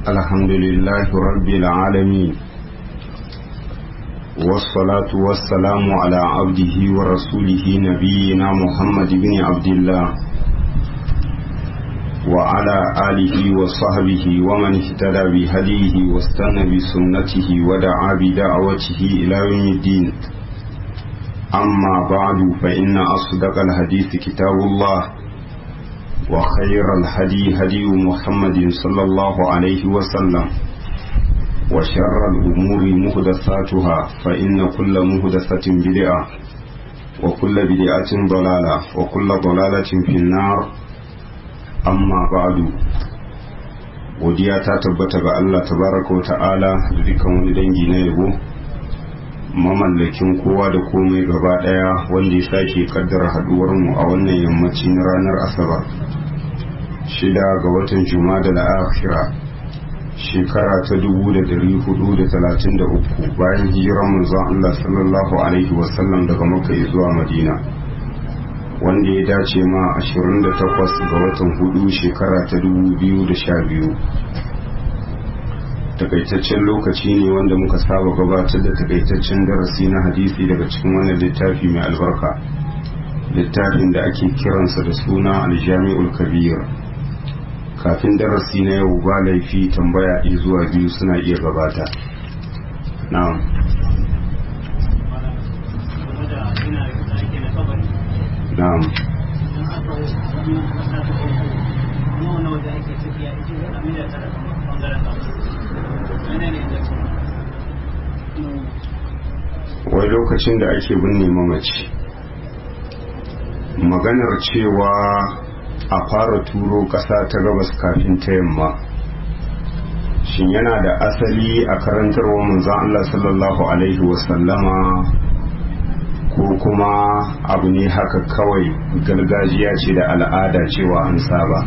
الحمد لله رب العالمين والصلاة والسلام على عبده ورسوله نبينا محمد بن عبد الله وعلى آله وصحبه ومن اهتدى بهديه واستنى بسنته ودعا بدعوته إلى يوم الدين أما بعد فإن أصدق الحديث كتاب الله وخير الهدي هدي محمد صلى الله عليه وسلم وشر الأمور مهدساتها فإن كل مهدسة بدعة وكل بدعة ضلالة وكل ضلالة في النار amma ba'adu godiya ta tabbata ga Allah tabaraka wa ta'ala da dukkan wani dangi na yabo mamallakin kowa da komai gaba daya wanda ya sake kaddara haduwar mu a wannan yammacin ranar asabar shida ga watan juma'a da akhira shekara ta dubu da dari hudu da talatin da uku bayan hijirar manzon Allah sallallahu alaihi wasallam daga makka zuwa madina wanda ya dace ma 28 ga watan hudu shekara ta 2012 takaitaccen lokaci ne wanda muka saba gabatar da takaitaccen darasi na hadisi daga cikin wannan littafi mai albarka littafin da ake kiransa da suna aljami'ul kabir kafin darasi na yau ba laifi tambaya ɗaya zuwa biyu suna iya gabata na'am na'am wai lokacin da ake binne mamaci maganar cewa a fara turo ƙasa ta gabas kafin ta yamma shin yana da asali a karantarwa manzon Allah sallallahu alaihi wasallama ko kuma abu ne haka kawai gargajiya ce da al'ada cewa an saba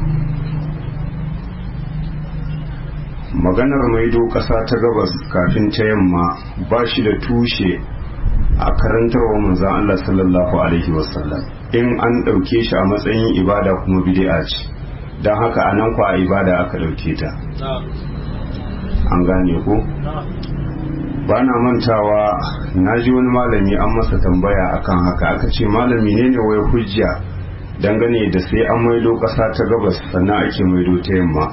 maganar maido ƙasa ta gabas kafin ta yamma ba shi da tushe a karantarwa manzan Allah sallallahu Alaihi wasallam in an ɗauke shi a matsayin ibada kuma bid'a ce don haka a nan kwa ibada aka ɗauke ta an gane ko? ba na mantawa na ji wani malami an masa tambaya akan haka aka ce malami ne ne wai hujja dangane da sai an maido ƙasa ta gabas sannan ake maido ta yamma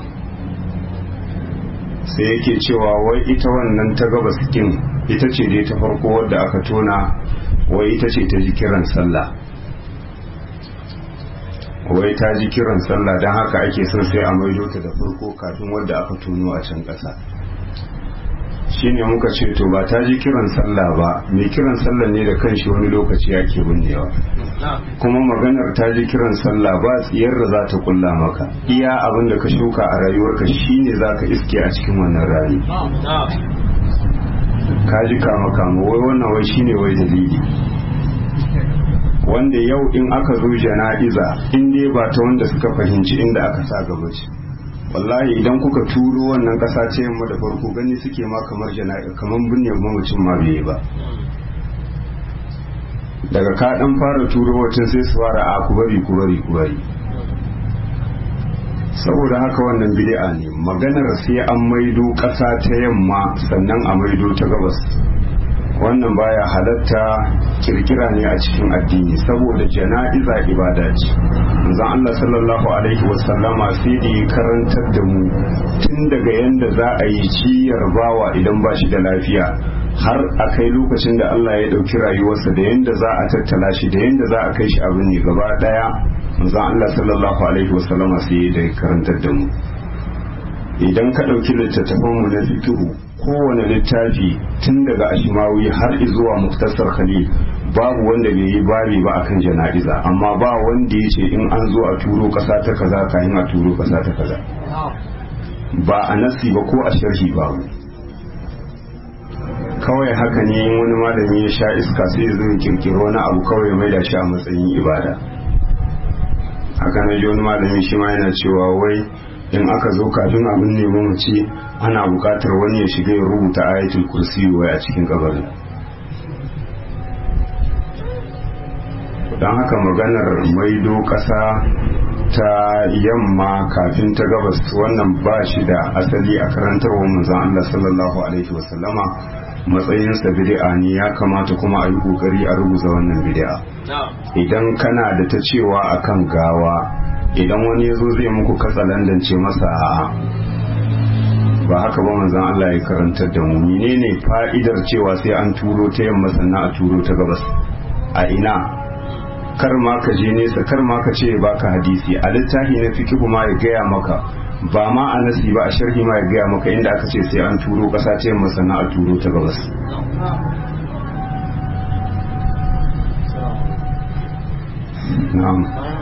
sai yake cewa wai ita wannan ta gabas kin ita ce dai ta farko wadda aka tona wai ita ce ta ji kiran sallah wai ta ji kiran sallah don haka ake son sai a maido ta da farko kafin wadda aka tono a can ƙasa shine muka ce to ba ta ji kiran sallah ba mai kiran sallah ne da kanshi wani lokaci yake binnewa kuma maganar ta ji kiran sallah ba tsiyar da za ta kulla maka iya abin da ka shuka a rayuwarka shine za ka iske a cikin wannan rani ka ji kama kama wai wannan wai shine wai dalili wanda yau in aka zo jana'iza in ne ba ta wanda suka fahimci inda aka sa gaba ce wallahi idan kuka turo wannan kasa ce yamma da farko gani suke ma kamar jana'i kamar binne mamacin ma bai ba daga ka dan fara turo wacin sai su fara a ku bari ku bari ku bari saboda haka wannan bid'a ne maganar sai an maido kasa ta yamma sannan a maido ta gabas wannan baya halatta kirkira ne a cikin addini saboda jana'iza ibada ce manzon Allah sallallahu alaihi wasallama sai da karantar da mu tun daga yanda za a yi ciyar bawa idan ba shi da lafiya har a kai lokacin da Allah ya ɗauki rayuwarsa da yanda za a tattala shi da yanda za a kai shi abin ne gaba ɗaya manzon Allah sallallahu alaihi wasallama sai da karantar da mu idan ka ɗauki littattafan mu na fiqhu kowane littafi tun daga ashimawi har zuwa muktasar khalil babu wanda bai yi babi ba akan jana'iza amma ba wanda ya ce in an zo a turo kasa ta kaza kayan a turo kasa ta kaza ba a nasi ba ko a sharhi babu kawai haka ne in wani malami ya sha iska sai ya zo ya kirkiro wani abu kawai mai da shi a matsayin ibada haka na ji wani malami shi ma yana cewa wai in aka zo kafin abin neman mace ana bukatar wani ya shiga ya rubuta ayatul kursi wai a cikin kabarin don haka maganar maido ƙasa ta yamma kafin ta gabas wannan ba shi da asali a karantarwar manzon Allah sallallahu alaihi wasallama matsayinsa bid'a ne ya kamata kuma a yi kokari a rubuta wannan bid'a idan kana da ta cewa akan gawa idan wani ya zo zai muku katsalandance masa a'a ba haka ba manzon Allah ya karantar da mu menene fa'idar cewa sai an turo ta yamma sannan a turo ta gabas a ina kar ma ka je nesa kar ma ka ce baka hadisi a littafi na fikihu ma ya gaya maka ba ma a nasi ba a sharhi ma ya gaya maka inda aka ce sai an turo kasa ta yamma sannan a turo ta gabas na'am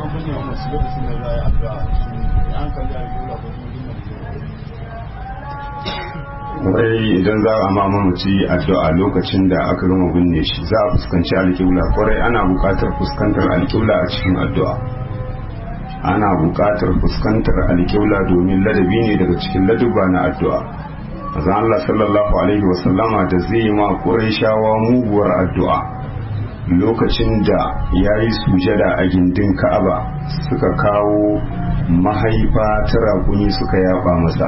wai idan za a ma mamaci addu'a lokacin da aka gama binne shi za a fuskanci alƙibla kwarai ana buƙatar fuskantar alƙibla a cikin addu'a ana buƙatar fuskantar alƙibla domin ladabi ne daga cikin ladubba na addu'a azan Allah sallallahu alaihi wasallama da zai ma shawa muguwar addu'a lokacin da ya yi sujada a gindin ka'aba suka kawo mahaifa ta raguni suka yaba masa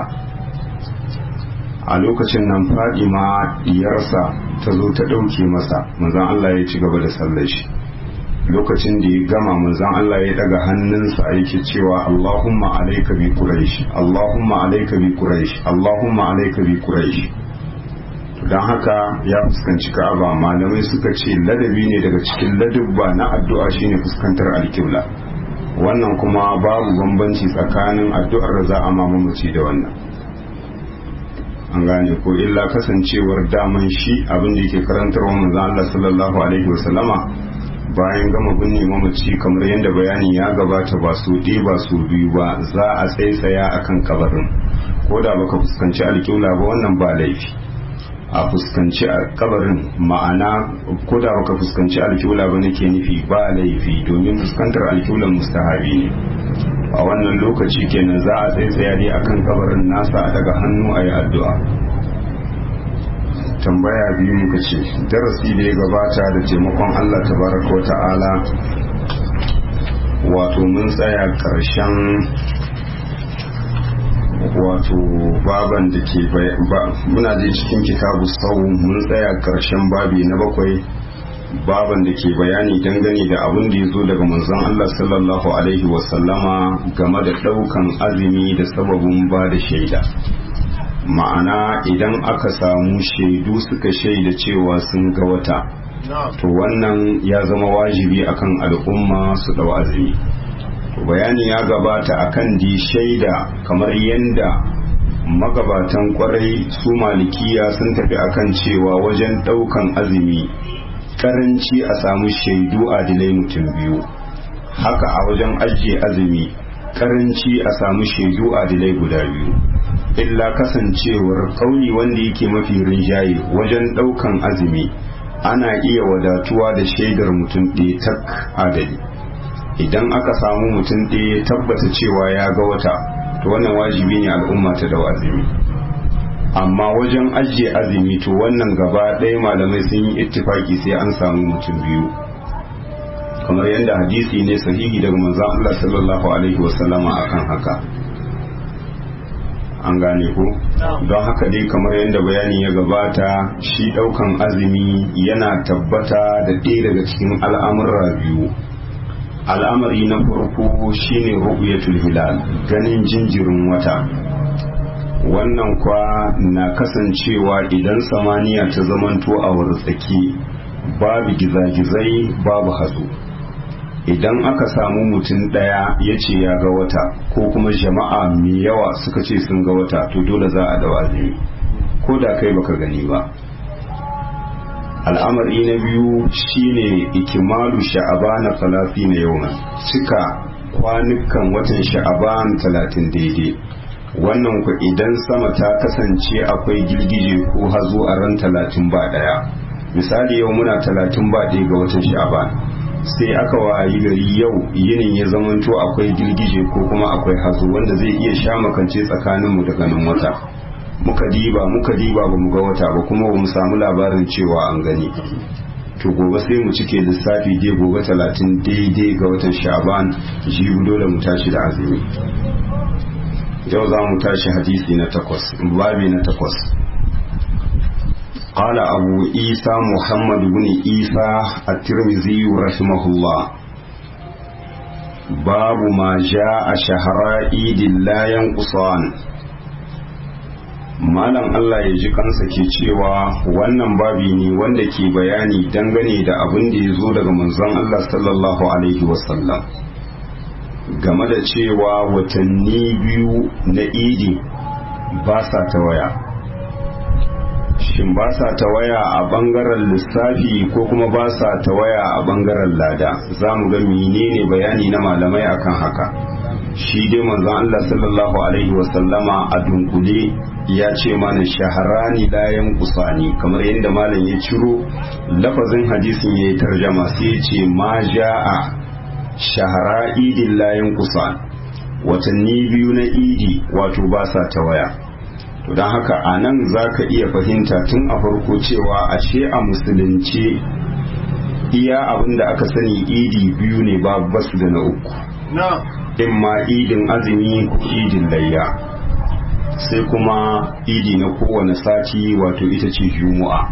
a lokacin nan fadima diyarsa ta zo ta ɗauke masa manzan Allah ya ci gaba da sallar shi lokacin da ya gama manzan Allah ya daga hannunsa yake cewa Allahumma alaika bi quraish Allahumma alaika bi quraish Allahumma alaika bi quraish don haka ya fuskanci Ka'aba malamai suka ce ladabi ne daga cikin ladubba na addu'a shine fuskantar alkibla wannan kuma babu bambanci tsakanin addu'ar da za a mamaci da wannan an gane ko illa kasancewar daman shi abin da yake karantar wa manzo Allah sallallahu alaihi wasallama bayan gama binne mamaci kamar yadda bayani ya gabata ba su ɗi ba su biyu ba za a tsaitsaya akan kabarin ko da baka fuskanci alƙibla ba wannan ba laifi a fuskanci kabarin ma'ana ko da baka fuskanci alƙibla ba nake nufi ba laifi domin fuskantar alƙiblan mustahabi ne a wannan lokaci kenan za a tsaitsaya dai akan kabarin nasa a daga hannu a yi addu'a tambaya biyu muka ce darasi da ya gabata da taimakon Allah tabaraka ta'ala wato mun tsaya ƙarshen wato baban da ke muna je cikin kitabu sau mun tsaya ƙarshen babi na bakwai baban da ke bayani dangane da abin da ya zo daga manzon Allah sallallahu alaihi wasallama game da ɗaukan azumi da sababin ba da shaida ma'ana idan aka samu shaidu suka shaida cewa sun ga wata to wannan ya zama wajibi akan al'umma su dau azumi bayani ya gabata akan di shaida kamar yadda magabatan kwarai su malikiya sun tafi akan cewa wajen daukan azumi karanci a samu shaidu adilai mutum biyu haka a wajen ajiye azumi karanci a samu shaidu adilai guda biyu illa kasancewar kauli wanda yake mafi rinjaye wajen daukan azumi ana iya wadatuwa da shaidar mutum ɗaya tak adali idan aka samu mutum ɗaya tabbata cewa ya ga wata to wannan wajibi ne al'umma ta da azumi amma wajen ajiye azumi to wannan gaba ɗaya malamai sun yi ittifaki sai an samu mutum biyu kamar yadda hadisi ne sahihi daga manzon Allah sallallahu alaihi wasallama akan haka an gane ko don haka dai kamar yadda bayani ya gabata shi daukan azumi yana tabbata da ɗaya daga cikin al'amurra biyu al'amari na farko shine ru'yatul hilal ganin jinjirin wata wannan kwa na kasancewa idan samaniya ta zamanto a wartsaki babu gizagizai babu hatsu idan aka samu mutum ɗaya ya ce ya ga wata ko kuma jama'a mai yawa suka ce sun ga wata to dole za a dawa azumi ko da kai baka gani ba al'amari na biyu shine ikimalu sha'abana talafi na yau cika kwanukan watan sha'aban talatin daidai wannan ku idan sama ta kasance akwai girgije ko hazo a ran talatin ba ɗaya misali yau muna talatin ba ɗaya ga watan sha'aban sai aka wayi gari yau yinin ya zamanto akwai girgije ko kuma akwai hazo wanda zai iya sha makance tsakaninmu da ganin wata muka diba muka diba ba mu ga wata ba kuma ba mu samu labarin cewa an gani to gobe sai mu cike lissafi dai gobe talatin daidai ga watan sha'ban jibi dole mu tashi da azumi yau za mu tashi hadisi na takwas babi na takwas قال أبو عيسى محمد بن عيسى الترمذي رحمه الله باب ما جاء شهر عيد لا ينقصان malam Allah ya ji kansa ke cewa wannan babi ne wanda ke bayani dangane da abin da ya zo daga manzon Allah sallallahu alaihi wasallam game da cewa watanni biyu na idi ba sa ta waya shin ba sa ta waya a bangaren lissafi ko kuma ba sa ta waya a bangaren lada za mu ga menene bayani na malamai akan haka shi dai manzon Allah sallallahu alaihi wasallama a dunkule ya ce mana shaharani layan kusani kamar yadda malam ya ciro lafazin hadisin ya yi tarjama sai ya ce ma ja'a shahara idin layan kusan watanni biyu na idi wato ba sa ta waya to don haka a nan za ka iya fahimta tun a farko cewa ashe a musulunci iya abin da aka sani idi biyu ne ba basu da na uku in ma idin azumi ko idin layya sai kuma idi na kowane sati wato ita ce juma'a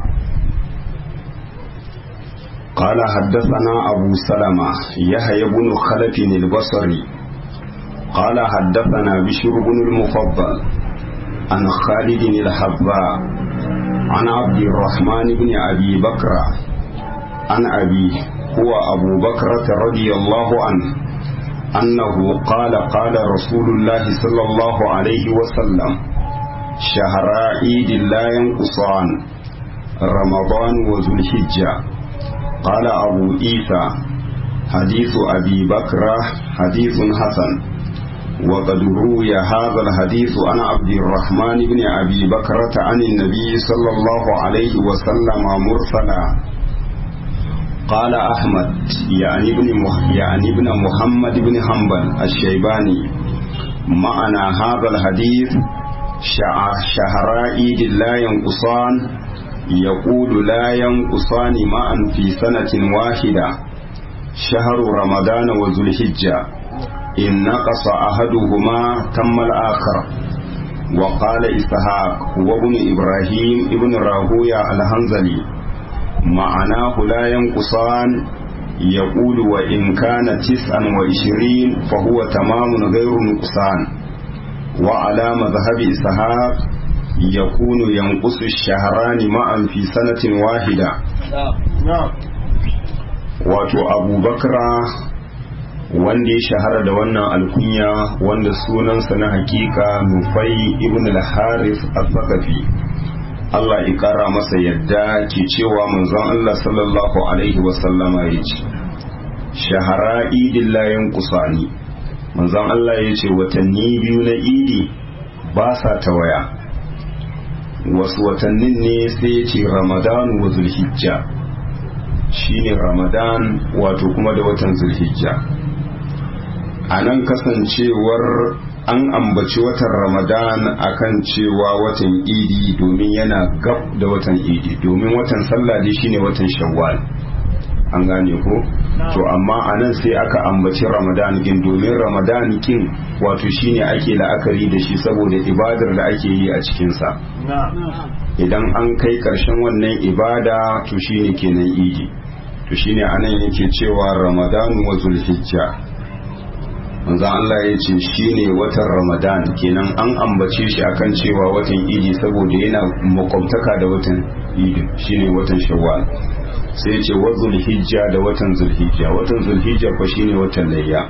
قال حدثنا أبو سلمة يحيى بن خلف البصري قال حدثنا بشر بن المفضل عن خالد الحباء عن عبد الرحمن بن أبي بكر عن أبيه هو أبو بكرة رضي الله عنه أنه قال قال رسول الله صلى الله عليه وسلم شهر عيد لا ينقصان رمضان وذو الحجة قال أبو عيسى حديث أبي بكر حديث حسن وقد روي هذا الحديث عن عبد الرحمن بن أبي بكرة عن النبي صلى الله عليه وسلم مرسلا قال أحمد يعني ابن يعني ابن محمد بن حنبل الشيباني معنى هذا الحديث شهر عيد لا ينقصان يقول لا ينقصان معا في سنة واحدة شهر رمضان وذو الحجة إن نقص أحدهما تم الآخر وقال إسحاق وابن إبراهيم ابن راهويا الهنزلي معناه لا ينقصان يقول وإن كان تسعا وعشرين فهو تمام غير نقصان وعلى مذهب إسحاق يكون ينقص الشهران معا في سنة واحدة wato abubakra wanda ya shahara da wannan alkunya wanda sunansa na hakika nufai ibn al-harith al-thaqafi Allah ya kara masa yadda ke cewa manzon Allah sallallahu alaihi wasallama ya ce shahara idin layin kusani manzon Allah ya ce watanni biyu na idi ba sa ta waya wasu watannin ne sai ya ce ramadan wa zulhijja shine ramadan wato kuma da watan zulhijja a nan kasancewar an ambaci watan ramadan akan cewa watan idi domin yana gab da watan idi domin watan sallah dai shine watan shawwal an gane ko to amma a nan sai aka ambaci ramadan din domin ramadan kin wato shine ake la'akari da shi saboda ibadar da ake yi a cikinsa idan an kai karshen wannan ibada to shine kenan idi to shine anan yake cewa ramadan wa zulhijja manzo Allah ya ce shine watan Ramadan kenan an ambace shi akan cewa watan Idi saboda yana makwabtaka da watan Idi shine watan Shawwal sai ya ce wa Zulhijja da watan Zulhijja watan Zulhijja ko shine watan Layya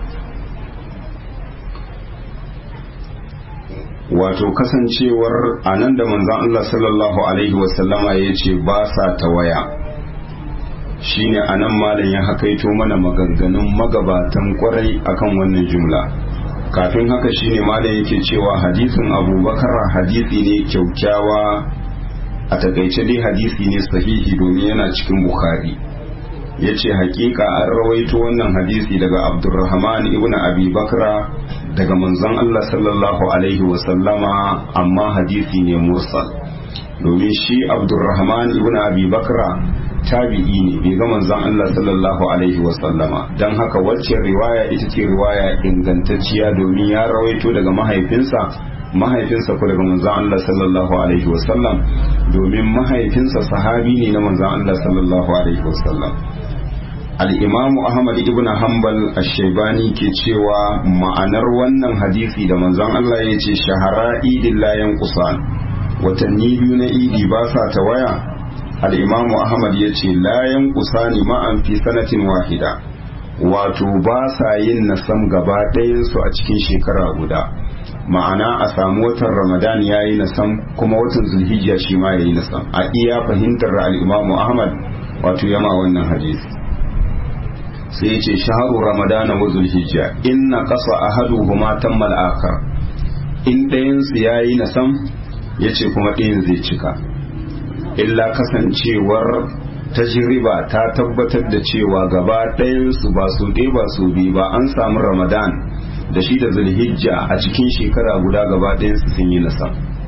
wato kasancewar anan da manzon Allah sallallahu alaihi wasallama ya ce ba sa tawaya shine anan malam ya hakaito mana maganganun magabatan kwarai akan wannan jumla kafin haka shine malam yake cewa hadisin abubakar hadisi ne kyaukyawa a takaice dai hadisi ne sahihi domin yana cikin bukhari ya ce hakika an rawaito wannan hadisi daga abdurrahman ibn abi bakra daga manzon allah sallallahu alaihi wasallama amma hadisi ne mursal domin shi abdurrahman ibn abi bakra tabi'i ne bai ga manzon Allah sallallahu alaihi wasallama don haka wacce riwaya ita ce riwaya ingantacciya domin ya rawaito daga mahaifinsa mahaifinsa ko daga manzon Allah sallallahu alaihi wasallam domin mahaifinsa sahabi ne na manzon Allah sallallahu alaihi wasallam al-imamu Ahmad ibn Hanbal ash-Shaybani ke cewa ma'anar wannan hadisi da manzon Allah ya ce shahara idin layan kusan watanni biyu na idi ba sa tawaya al-imamu Ahmad ya ce layan kusani ma'an fi sanatin wahida wato ba sa yin nasam gaba ɗayansu a cikin shekara guda ma'ana a samu watan ramadan ya yi nasam kuma watan zulhijja shi ma ya yi nasam a iya fahimtar al'imamu ahmad wato yama wannan hadisi sai ya ce shaharu ramadana wa zulhijja inna kasa ahadu huma tammal akar in ɗayansu ya yi nasam ya ce kuma ɗayan zai cika illa kasancewar tajriba ta tabbatar da cewa gaba ɗayansu ba su ɗaya ba su biyu ba an samu ramadan da shi da zulhijja a cikin shekara guda gaba ɗayansu sun yi nasa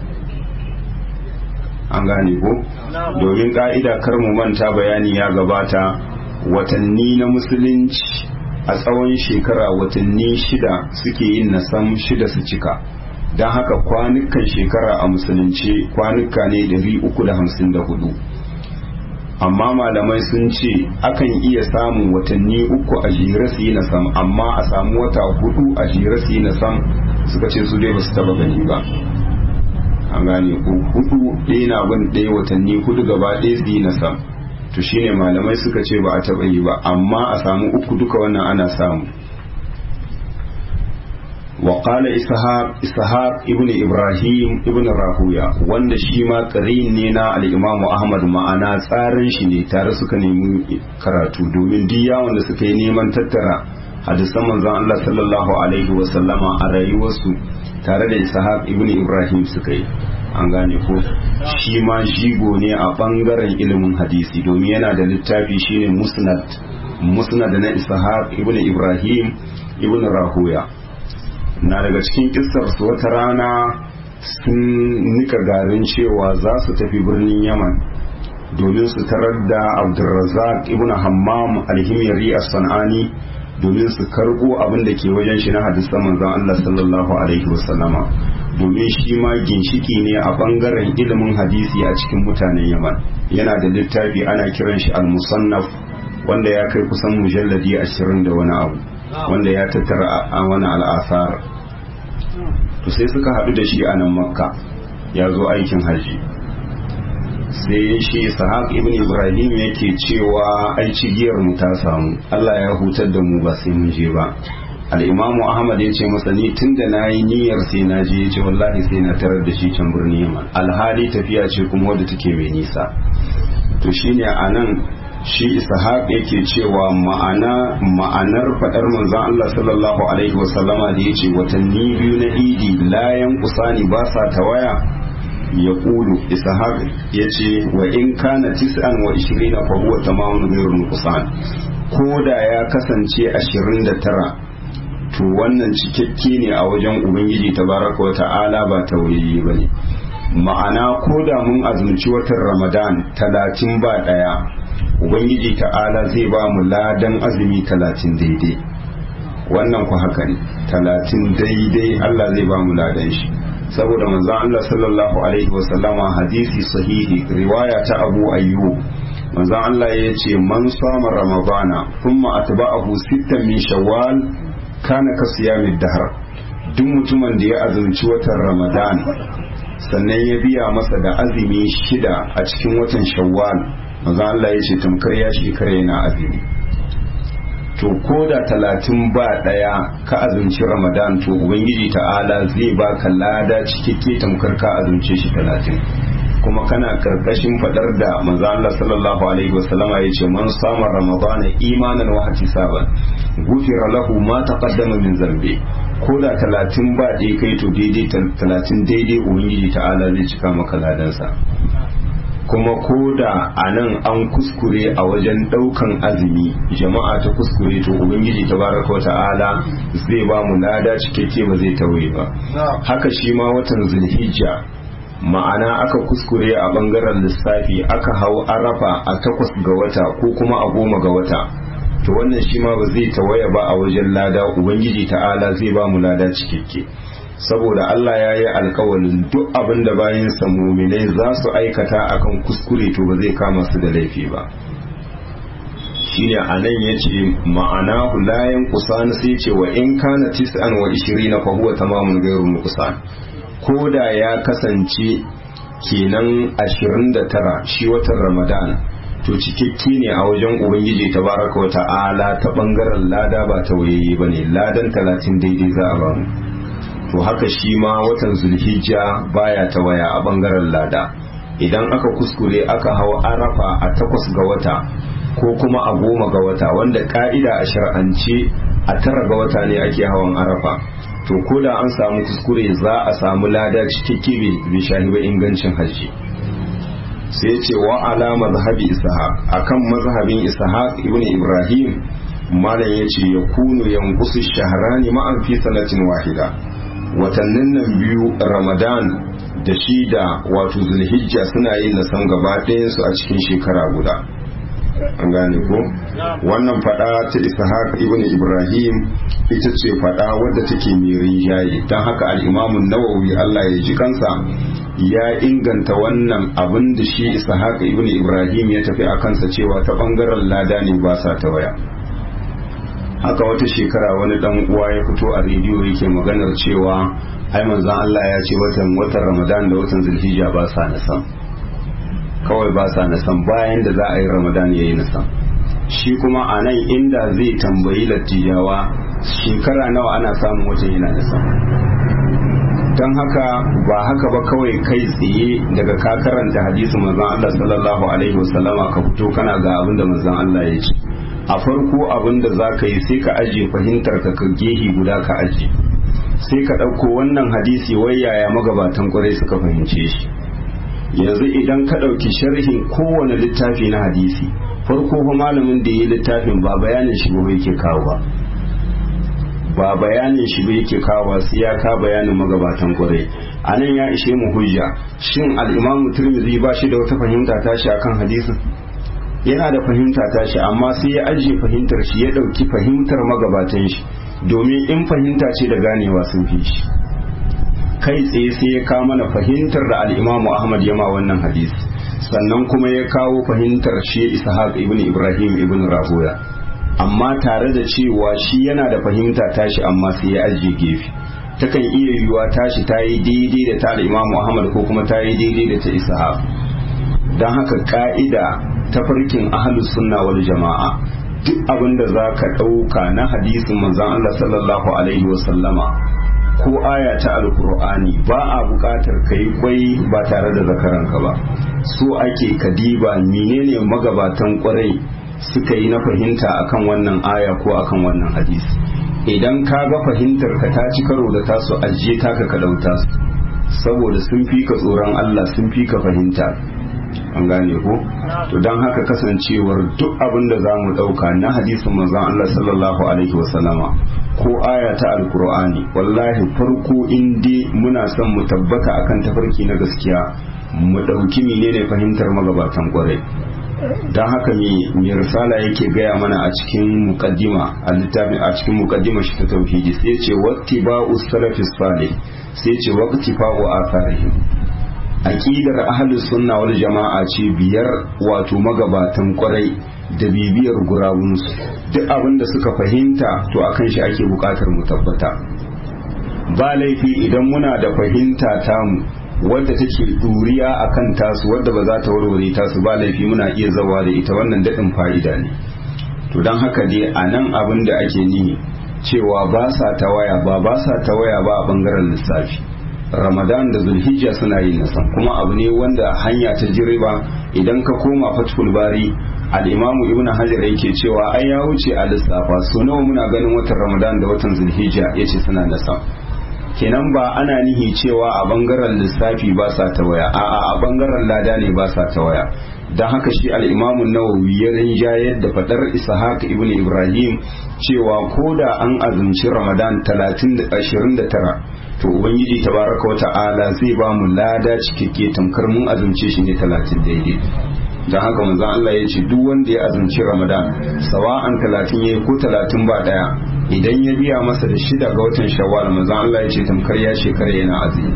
an gane ko domin ƙa'ida kar mu manta bayani ya gabata watanni na musulunci a tsawon shekara watanni shida suke yin nasam shida su cika don haka kwanukan shekara a musulunci kwanuka ne 354 amma malamai sun ce akan iya samun watanni uku a jere su yi na sam amma a samu wata hudu a jere su yi na sam suka ce su dai ba su taba gani ba an gane ko hudu ɗaya na bin ɗaya watanni hudu gaba ɗaya su yi na sam to shine malamai suka ce ba a taba yi ba amma a samu uku duka wannan ana samu وقال إسحاق إسحاق ابن إبراهيم ابن راهويا wanda shi ma ƙarin ne na al-Imam Ahmad ma'ana tsarin shi ne tare suka nemi karatu domin duk yawon da suka yi neman tattara hadisan manzon Allah sallallahu alaihi wa sallama a rayuwarsu tare da Ishaq ibn Ibrahim suka yi an gane ko shi ma jigo ne a bangaren ilimin hadisi domin yana da littafi shine Musnad Musnad na Ishaq ibn Ibrahim ibn Rahuya na daga cikin kissar su wata rana sun nika garin cewa za su tafi birnin yaman domin su tarar da abdulrazak ibn hammam alhimyari a san'ani domin su karbo abin da ke wajen shi na hadisan manzon Allah sallallahu alaihi wasallama domin shi ma ginshiki ne a bangaren ilimin hadisi a cikin mutanen yaman yana da littafi ana kiran shi al-musannaf wanda ya kai kusan mujalladi ashirin da wani abu wanda ya tattara a wani al'asar to sai suka haɗu da shi a nan makka ya zo aikin hajji sai shi sahaq ibn ibrahim yake cewa ai cigiyar mu ta samu allah ya hutar da mu ba sai mun je ba al'imamu ahmad ya ce masa ni tun da na yi niyyar sai na je ya ce wallahi sai na tarar da shi can birnin yaman alhali tafiya ce kuma wadda take mai nisa to shine a nan shi ishaq yake cewa ma'ana ma'anar faɗar manzon Allah sallallahu alaihi wa sallama da yace watanni biyu na idi layan kusani ba sa tawaya ya kulu ishaq yace wa in kana tis'an wa ishirina fa huwa tamamun ghayrun kusan ko da ya kasance ashirin da tara to wannan cikakke ne a wajen ubangiji tabaraka wa ta'ala ba tawayi bane ma'ana ko da mun azumci watan ramadan talatin ba ɗaya ubangiji ta'ala zai ba mu ladan azumi talatin daidai wannan ku haka ne talatin daidai allah zai ba mu ladan shi saboda manzon allah sallallahu alaihi wasallama hadisi sahihi riwaya ta abu ayyub manzon allah ya ce man sama ramadana thumma atba'ahu sittan min shawwal kana ka siyamid dahr duk mutumin da ya azumci watan ramadan sannan ya biya masa da azumi shida a cikin watan shawwal maza Allah ya ce tamkar ya shekara yana azumi to ko da talatin ba ɗaya ka azumci ramadan to ubangiji ta'ala zai baka lada cikakke tamkar ka azumce shi talatin kuma kana karkashin fadar da manzo Allah sallallahu alaihi wasallama ya ce man sama ramadana imanan wa ihtisaban gufira lahu ma taqaddama min zambi ko da talatin ba ɗaya kai to daidai talatin daidai ubangiji ta'ala zai cika maka ladansa kuma ko da a nan an kuskure a wajen ɗaukan azumi jama'a ta kuskure to ubangiji tabaraka ta'ala zai ba mu lada cikakke ba zai tawaye ba haka shi ma watan zulhijja ma'ana aka kuskure a bangaren lissafi aka hau arafa a takwas ga wata ko kuma a goma ga wata to wannan shi ma ba zai tawaya ba a wajen lada ubangiji ta'ala zai ba mu lada cikakke saboda Allah ya yi alkawalin duk abin da bayan muminai za su aikata akan kuskure to ba zai kama su da laifi ba shine a nan ya ce ma'ana layan kusan sai ce wa in kana tis'an wa ishirina fa huwa tamamun gairu nuqsan ko da ya kasance kenan 29 shi watan ramadan to cikakke ne a wajen ubangiji tabaraka wa ta'ala ta bangaren lada ba ta wayayi bane ladan 30 daidai za a bamu to haka shi ma watan zulhijja baya ta waya a bangaren lada idan aka kuskure aka hau arafa a takwas ga wata ko kuma a goma ga wata wanda ka'ida a shar'ance a tara ga wata ne ake hawan arafa to ko da an samu kuskure za a samu lada cikakke bai shahi ba ingancin hajji sai ce wa ala mazhabi ishaq akan mazhabin ishaq ibn ibrahim malam yace ya kunu yanqusu shahrani ma'an fi sanatin wahida watannin nan biyu ramadan da shi da wato zulhijja suna yin nasan gaba ɗayansu a cikin shekara guda an gane ko wannan fada ta ishaq ibn ibrahim ita ce fada wadda take mai rinjaye don haka al'imamun nawawi allah ya ji kansa ya inganta wannan abin da shi ishaq ibn ibrahim ya tafi a kansa cewa ta bangaren lada ne ba sa ta waya haka wata shekara wani dan uwa ya fito a rediyo yake maganar cewa ai manzon allah ya ce watan watan ramadan da watan zulhijja ba sa nasan kawai ba sa nasan bayan da za a yi ramadan ya yi nasan shi kuma a nan inda zai tambayi lattijawa shekara nawa ana samun wajen yana nasan don haka ba haka ba kawai kai tsaye daga ka karanta hadisi manzon Allah sallallahu alaihi wasallama ka fito kana ga abin da manzon Allah ya ce a farko abin da za ka yi sai ka ajiye fahimtar ka ka gehi guda ka ajiye sai ka ɗauko wannan hadisi wai yaya magabatan kwarai suka fahimce shi yanzu idan ka ɗauki sharhin kowane littafi na hadisi farko fa malamin da ya littafin ba bayanin shi ba yake kawo ba ba bayanin shi ba yake kawo sai ya ka bayanin magabatan kwarai a nan ya ishe mu hujja shin al'imamu turmizi ba shi da wata fahimta tashi akan hadisin yana da fahimta tashi amma sai ya ajiye fahimtar shi ya ɗauki fahimtar magabatan shi domin in fahimta ce da ganewa sun fi shi kai tsaye sai ya kawo mana fahimtar da al'imamu ahmad ya ma wannan hadisi sannan kuma ya kawo fahimtar shi ishaq ibn ibrahim ibn rahoya amma tare da cewa shi yana da fahimta tashi amma sai ya ajiye gefe takan iya yiwuwa tashi ta yi daidai da ta al'imamu ahmad ko kuma ta yi daidai da ta ishaq don haka ka'ida ta farkin ahalus sunna wal jama'a duk abin da za ka ɗauka na hadisin manzon allah sallallahu alaihi wasallama ko aya ta alkur'ani ba a buƙatar ka yi kwai ba tare da zakaranka ba so ake kadiba menene magabatan kwarai suka yi na fahimta akan wannan aya ko akan wannan hadisi idan ka ga fahimtar ka ta ci karo da tasu ajiye taka ka dauta su saboda sun fi ka tsoron Allah sun fi ka fahimta an gane ko to don haka kasancewar duk abin da za mu ɗauka na hadisin manzon Allah sallallahu alaihi wasallama ko aya ta alkur'ani wallahi farko in dai muna son mu tabbata akan tafarki na gaskiya mu ɗauki menene fahimtar magabatan kwarai don haka mai risala yake gaya mana a cikin mukaddima a littafin a cikin mukaddima shi ta tauhidi sai ce waqti ba'u salafis salih sai ce waqti fa'u atharihim aqidar ahlus sunna wal jama'a ce biyar wato magabatan kwarai da bibiyar gurabunsu duk abin da suka fahimta to akan shi ake bukatar mu tabbata ba laifi idan muna da fahimta tamu wadda take duriya akan tasu wadda ba za ta warware tasu ba laifi muna iya zawa da ita wannan daɗin fa'ida ne to don haka dai a nan abin da ake nihi cewa ba sa ta waya ba ba sa ta waya ba a bangaren lissafi ramadan da zulhijja suna yin nasan kuma abu ne wanda hanya ta jiriba idan ka koma fatkul bari al'imamu ibn hajar yake cewa ai ya wuce a lissafa so nawa muna ganin watan ramadan da watan zulhijja ya ce suna nasan kenan ba ana nihi cewa a bangaren lissafi ba sa ta waya a'a a bangaren lada ne ba sa ta waya don haka shi al'imamun nawawi ya rinjayar da fadar ishaq ibn ibrahim cewa ko da an azumci ramadan 29 to ubangiji tabaraka wa ta'ala zai ba mu lada cikakke tamkar mun azumce shi ne talatin daidai don haka manzon Allah ya ce duk wanda ya azumci ramadan sawa'an talatin yayi ko talatin ba daya idan ya biya masa da shida ga watan shawwal manzon Allah ya ce tamkar ya shekara yana azumi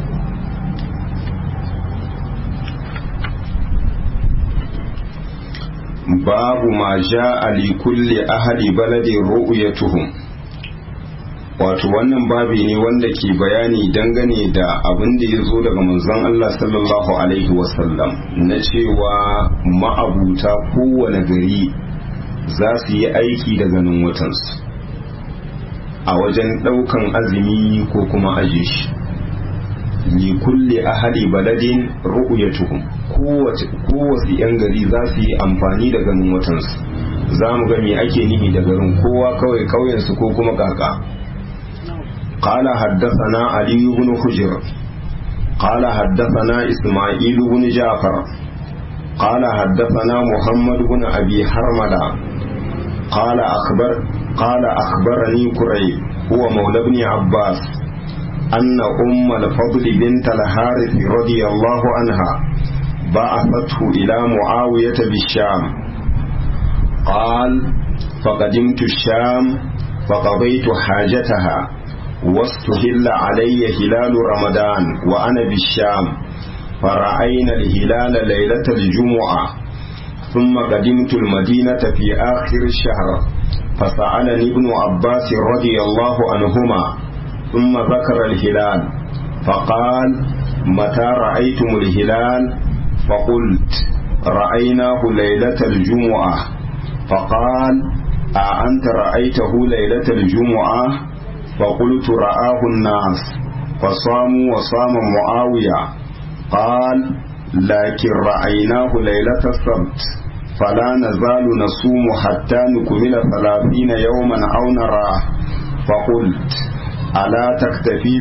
babu ma ja'a li kulli ahli baladin ru'yatuhum wato wannan babi ne wanda ke bayani dangane da abin da ya zo daga manzon Allah sallallahu alaihi wasallam na cewa ma'abuta kowane gari za su yi aiki da ganin watansu a wajen ɗaukan azumi ko kuma aje shi li kulli ahli baladin ru'yatuhum kowace yan gari za su yi amfani da ganin watansu za mu ga me ake nihi da garin kowa kawai kauyensu ko kuma kaka قال حدثنا علي بن حجر قال حدثنا إسماعيل بن جعفر قال حدثنا محمد بن أبي حرملة قال أخبر قال أخبرني كريب هو مولى ابن عباس أن أم الفضل بنت الحارث رضي الله عنها بعثته إلى معاوية بالشام قال فقدمت الشام فقضيت حاجتها واستهل علي هلال رمضان وأنا بالشام فرأينا الهلال ليلة الجمعة ثم قدمت المدينة في آخر الشهر فسألني ابن عباس رضي الله عنهما ثم ذكر الهلال فقال متى رأيتم الهلال فقلت رأيناه ليلة الجمعة فقال أأنت رأيته ليلة الجمعة فقلت رآه الناس فصاموا وصام معاوية قال لكن رأيناه ليلة السبت فلا نزال نصوم حتى نكمل ثلاثين يوما أو نراه فقلت ألا تكتفي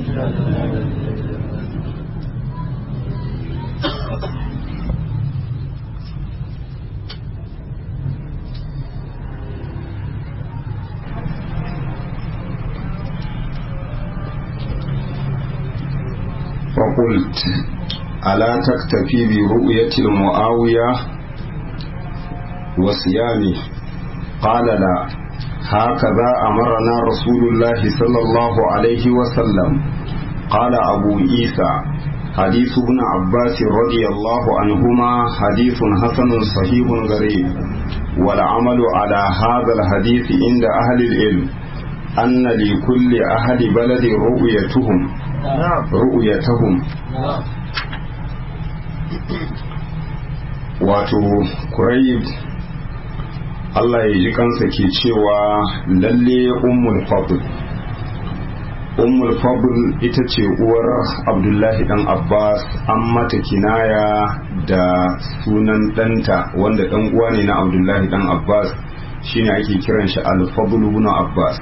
فقلت ألا تكتفي برؤية المعاوية وصيامه قال لا هكذا أمرنا رسول الله صلى الله عليه وسلم قال أبو عيسى حديث ابن عباس رضي الله عنهما حديث حسن صحيح غريب والعمل على هذا الحديث عند أهل العلم أن لكل أهل بلد رؤيتهم رؤيتهم wato kurayib Allah ya ji kansa ke cewa lalle ummul fadl ummul fadl ita ce uwar abdullahi dan abbas an mata kinaya da sunan ɗanta wanda ɗan uwa ne na abdullahi dan abbas shine ake kiran shi al-fadl ibn abbas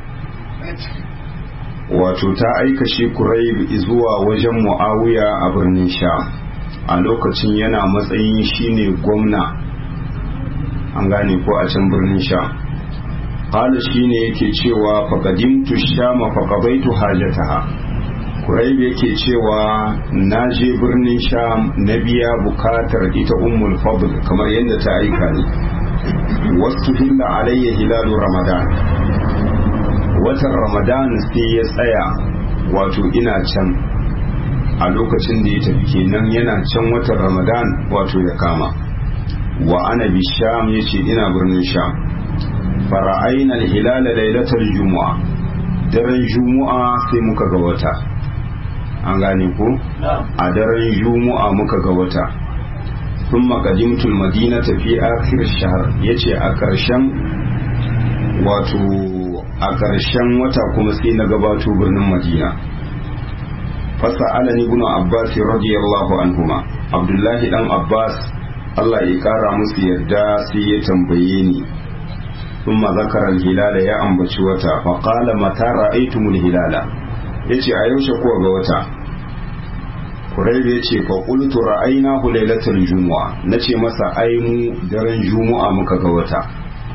wato ta aika shi kurayb zuwa wajen muawiya a birnin sha a lokacin yana matsayin shine gwamna an gane ko a can birnin sha qala shine yake cewa faqadimtu shama faqadaitu hajataha kurayb yake cewa na je birnin sham na biya bukatar ita ummul fadl kamar yadda ta aika ni wasu hilla alayya hilalu ramadan watan ramadan sai ya tsaya wato ina can a lokacin da ya tafi kenan yana can watan ramadan wato ya kama wa ana bi sham ya ce ina birnin sham fara'aina hilala lailatar juma'a daren juma'a sai muka ga wata an gane ko a daren juma'a muka ga wata sun makadimtul madina tafi akhir shahar ya ce a ƙarshen wato a ƙarshen wata kuma sai na gabato birnin madina fasa alani ibn abbas radiyallahu anhuma abdullahi dan abbas allah ya kara musu yadda sai ya tambaye ni thumma zakara al-hilala ya ambaci wata fa qala mata ra'aytumul hilala yace a yaushe kuwa ga wata Kuraibu ya ce fa qultu ra'aynahu lailatul jumu'a nace masa ai mu daren jumu'a muka ga wata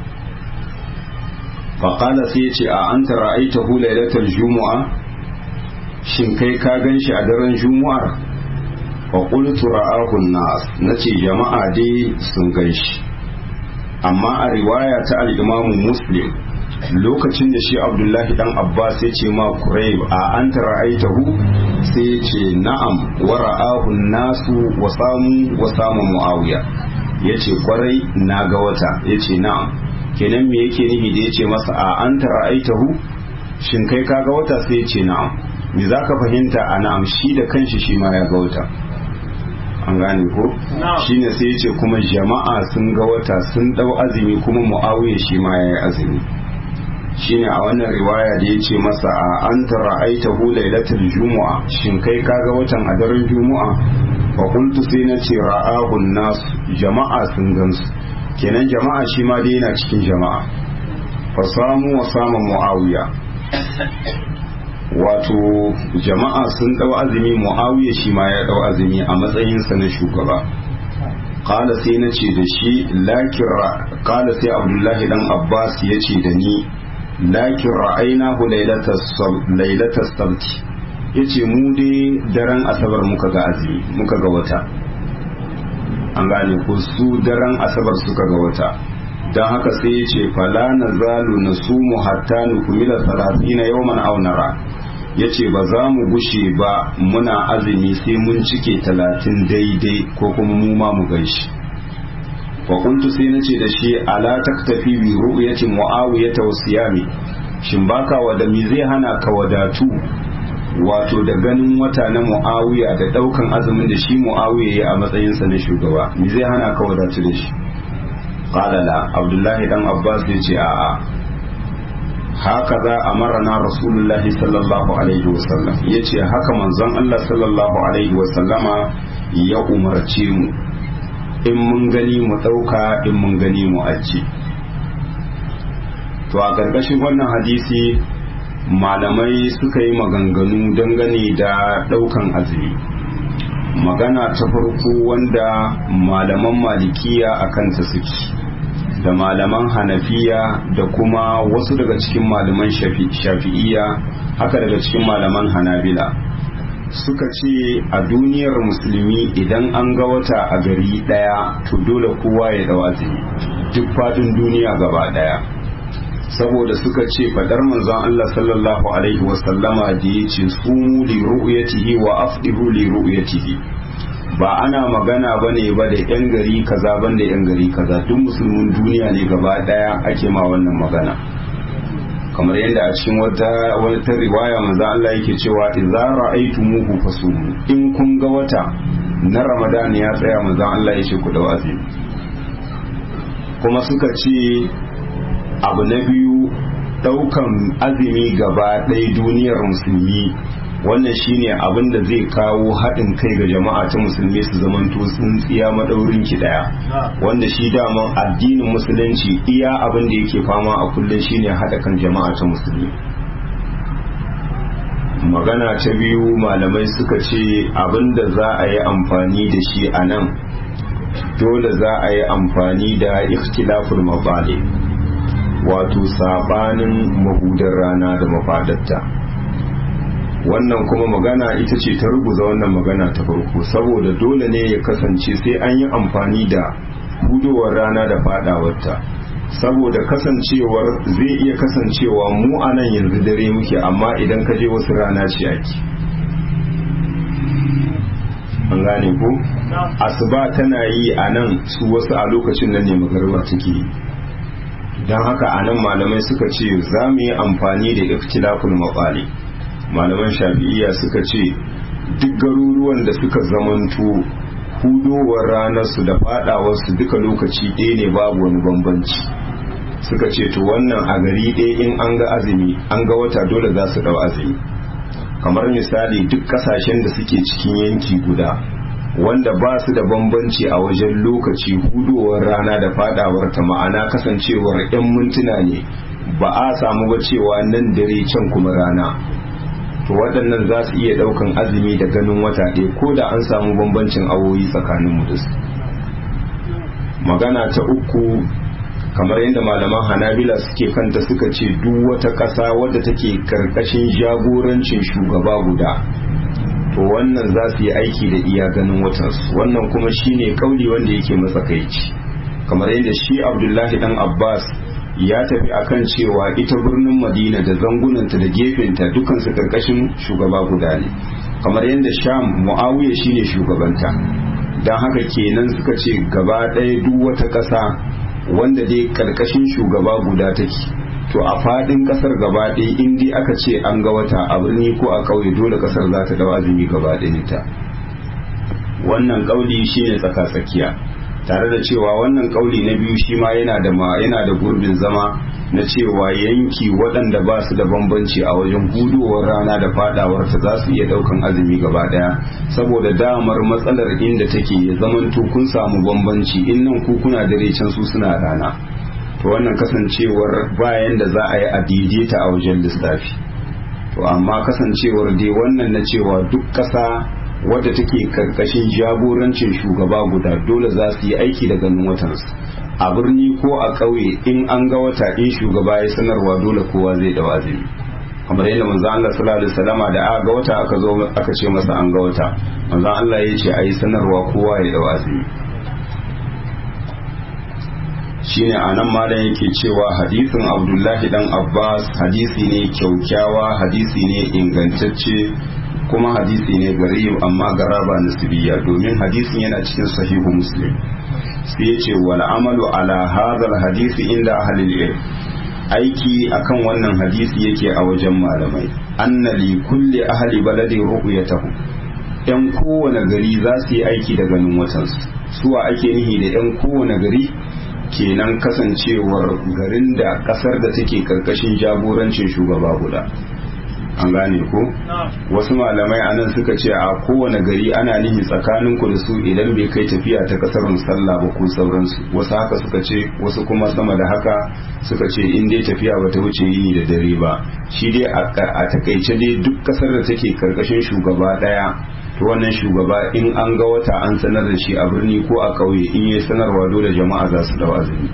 faƙala sai ya ce a an ra'aita hu lailatul jumu'a shin kai ka gan shi a daren juma'ar wa qultu ra'ahu nas nace jama'a dai sun gan shi amma a riwaya ta al-Imam Muslim lokacin da shi Abdullahi dan Abbas ya ce ma Quraib a anta ra'aitahu sai ya ce na'am wa ra'ahu nasu wa samu wa samu Muawiya yace kwarai na ga wata yace na'am kenan me yake nufi da yace masa a anta ra'aitahu shin kai ka ga wata sai yace na'am me zaka fahimta a na'am shi da kanshi shi ma ya ga wata an gane ko shine sai yace kuma jama'a sun ga wata sun dau azumi kuma muawiya shi ma yayi azumi shine a wannan riwaya da yace masa a anta ra'aitahu lailatul jumu'a shin kai kaga watan a daren jumu'a fa qultu sai na ce ra'ahu nas jama'a sun gansu kenan jama'a shi ma dai yana cikin jama'a fa samu wa sama muawiya wato jama'a sun dau azumi muawiya shi ma ya dau azumi a matsayinsa na shugaba qala sai na ce da shi lakira qala sai abdullahi dan abbas ya ce da ni lakin ra'ainahu lailatas sabti yace mu dai daren asabar muka ga azumi muka ga wata an gane ko su daren asabar suka ga wata don haka sai ya ce fala na zalu na sumu hatta nukumila talatina yawman aw nara ya ce ba za mu gushe ba muna azumi sai mun cike talatin daidai ko kuma mu ma mu gaishe wa kuntu sai nace da shi ala taktafi bi ru'yati muawiyah wa siyami shin baka wada mi zai hana ka wadatu wato da ganin wata na muawiya da daukan azumin da shi muawiya ya a matsayin sa na shugaba mi zai hana ka wadatu da shi qala la abdullahi dan abbas ya ce a'a haka za a marana rasulullahi sallallahu alaihi wasallam ya ce haka manzon Allah sallallahu alaihi wasallama ya umarce mu in mun gani mu ɗauka in mun gani mu ajiye to a ƙarƙashin wannan hadisi malamai suka yi maganganu dangane da ɗaukan azumi magana ta farko wanda malaman malikiya a kanta suke da malaman hanafiya da kuma wasu daga cikin malaman shafi'iya haka daga cikin malaman hanabila suka ce a duniyar musulmi idan an ga wata a gari daya to dole kowa ya dau azumi duk fadin duniya gaba daya saboda suka ce fadar manzon Allah sallallahu alaihi wasallama da ya ce sumu li ru'yatihi wa afdihu li ru'yatihi ba ana magana bane ba da yan gari kaza banda yan gari kaza duk musulmin duniya ne gaba daya ake ma wannan magana kamar yadda a cikin wata wata riwaya manzo Allah yake cewa idza ra'aytumuhu fasumu in kun ga wata na Ramadan ya tsaya manzo Allah ya ce ku da azumi kuma suka ce abu na biyu daukan azumi gaba ɗaya duniyar musulmi wannan shine abin da zai kawo haɗin kai ga jama'a ta musulmi su zamanto tsintsiya maɗaurin ki ɗaya wanda shi daman addinin musulunci iya abin da yake fama a kullum shine haɗa kan jama'a ta musulmi magana ta biyu malamai suka ce abin da za a yi amfani da shi a nan dole za a yi amfani da ikhtilaful mabali wato sabanin mahudar rana da mafadarta wannan kuma magana ita ce ta rubuta wannan magana ta farko saboda dole ne ya kasance sai an yi amfani da hudowar rana da fadawarta saboda kasancewar zai iya kasancewa mu a nan yanzu dare muke amma idan ka je wasu rana ce ake an gane ko asuba tana yi a nan su wasu a lokacin nan ne magarba take yi don haka a nan malamai suka ce za mu yi amfani da ikhtilaful maqali malaman shafi'iyya suka ce duk garuruwan da suka zamanto hudowar ranarsu da fadawarsu duka lokaci ɗaya ne babu wani bambanci suka ce to wannan a gari ɗaya in an ga azumi an ga wata dole za su ɗau azumi kamar misali duk ƙasashen da suke cikin yanki guda wanda ba su da bambanci a wajen lokaci hudowar rana da fadawar ta ma'ana kasancewar 'yan mintuna ne ba a samu ba cewa nan dare can kuma rana to waɗannan za su iya ɗaukan azumi da ganin wata ɗaya ko da an samu bambancin awoyi tsakanin mu da su magana ta uku kamar yadda malaman hanabila suke kanta suka ce duk wata ƙasa wadda take karkashin jagorancin shugaba guda to wannan za su yi aiki da iya ganin watansu wannan kuma shine kauli wanda yake matsakaici kamar yadda shi abdullahi dan abbas ya tafi akan cewa ita birnin madina da zangunanta da gefenta dukansu karkashin shugaba guda ne kamar yadda sham muawiya shine shugabanta don haka kenan suka ce gaba ɗaya duk wata ƙasa wanda dai karkashin shugaba guda take to a fadin kasar gaba ɗaya in dai aka ce an ga wata a birni ko a ƙauye dole kasar za ta dau azumi gaba ta wannan ƙauli shine tsaka tsakiya tare da cewa wannan ƙauli na biyu shi ma yana da yana da gurbin zama na cewa yanki waɗanda ba su da bambanci a wajen hudowar rana da fadawar ta za su iya ɗaukan azumi gaba ɗaya saboda damar matsalar inda take ya zamanto kun samu bambanci in nan ku kuna dare can su suna rana to wannan kasancewar bayan da za a yi a daidaita a wajen lissafi to amma kasancewar dai wannan na cewa duk ƙasa wadda take karkashin jagorancin shugaba guda dole za su yi aiki da ganin watansu a birni ko a ƙauye in an ga wata in shugaba ya sanarwa dole kowa zai da azumi kamar yadda manzon Allah sallallahu alaihi wasallama da aka ga wata aka zo aka ce masa an ga wata manzon Allah ya ce ayi sanarwa kowa ya da azumi shine anan malam yake cewa hadisin abdullahi dan abbas hadisi ne kyaukyawa hadisi ne ingantacce kuma hadisi ne garib amma garaba nasibiyya domin hadisin yana cikin sahihu muslim sai ya ce wal amalu ala hadal hadisi inda ahlil ilm aiki akan wannan hadisi yake a wajen malamai anna li kulli ahli baladin ru'yatahu yan kowane gari za su yi aiki da ganin watansu suwa ake nihi da yan kowane gari kenan kasancewar garin da kasar da take karkashin jagorancin shugaba guda an gane ko wasu malamai anan suka ce a kowane gari ana nihi tsakanin ku da su idan bai kai tafiya ta kasarun sallah ba ko sauransu wasu haka suka ce wasu kuma sama da haka suka ce in dai tafiya ba ta wuce yini da dare ba shi dai a takaice dai duk kasar da take karkashin shugaba daya to wannan shugaba in an ga wata an sanar da shi a birni ko a ƙauye in yi sanarwa dole jama'a za su dawa azumi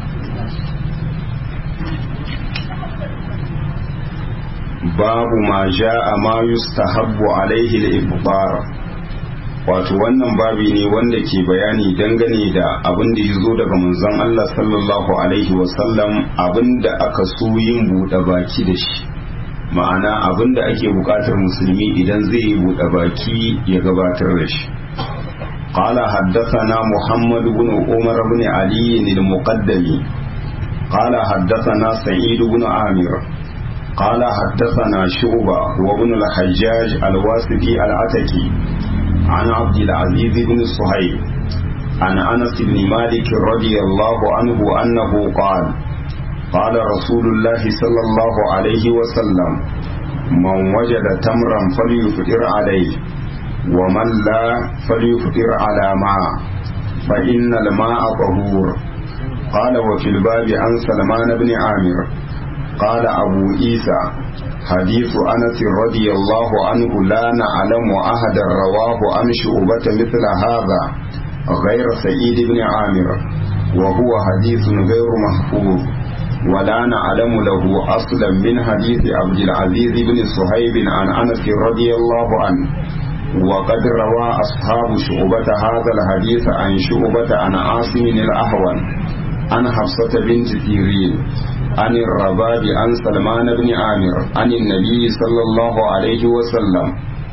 babu ma ja'a ma yustahabbu alaihi al-iftar wato wannan babi ne wanda ke bayani dangane da abin da ya zo daga manzon Allah sallallahu alaihi wasallam abin da aka so yin buɗe baki da shi ma'ana abin da ake buƙatar musulmi idan zai yi buɗe baki ya gabatar da shi قال حدثنا محمد بن عمر بن علي المقدمي قال حدثنا سعيد بن عامر قال حدثنا شعبة وابن الحجاج الواسطي العتكي عن عبد العزيز بن صهيب عن أنس بن مالك رضي الله عنه أنه قال قال رسول الله صلى الله عليه وسلم من وجد تمرا فليفطر عليه ومن لا فليفطر على ماء فإن الماء طهور قال وفي الباب عن سلمان بن عامر قال أبو عيسى حديث أنس رضي الله عنه لا نعلم أحدا رواه عن شعبة مثل هذا غير سعيد بن عامر وهو حديث غير محفوظ ولا نعلم له أصلا من حديث عبد العزيز بن صهيب عن أنس رضي الله عنه وقد روى أصحاب شعبة هذا الحديث عن شعبة عن عاصم الأهون عن حفصة بنت سيرين عن الرباب عن سلمان بن عامر عن النبي صلى الله عليه وسلم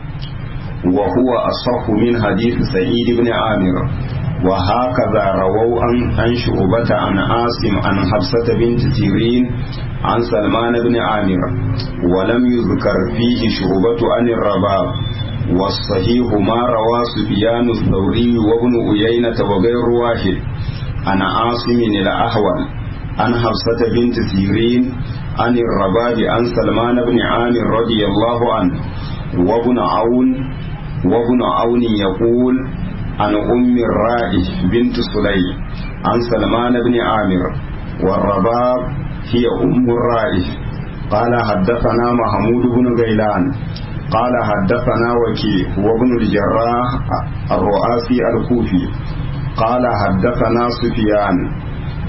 وهو أصح من حديث سعيد بن عامر وهكذا رووا عن عن شعبة عن عاصم عن حفصة بنت سيرين عن سلمان بن عامر ولم يذكر فيه شعبة عن الرباب والصحيح ما روى سفيان الثوري وابن أيينة وغير واحد عن عاصم الأحول عن حفصة بنت سيرين عن الرباب عن سلمان بن عامر رضي الله عنه وابن عون وابن عون يقول عن أم الرائح بنت سلي عن سلمان بن عامر والرباب هي أم الرائح قال حدثنا محمود بن غيلان قال حدثنا وكيع وابن الجراح الرؤاسي الكوفي قال حدثنا سفيان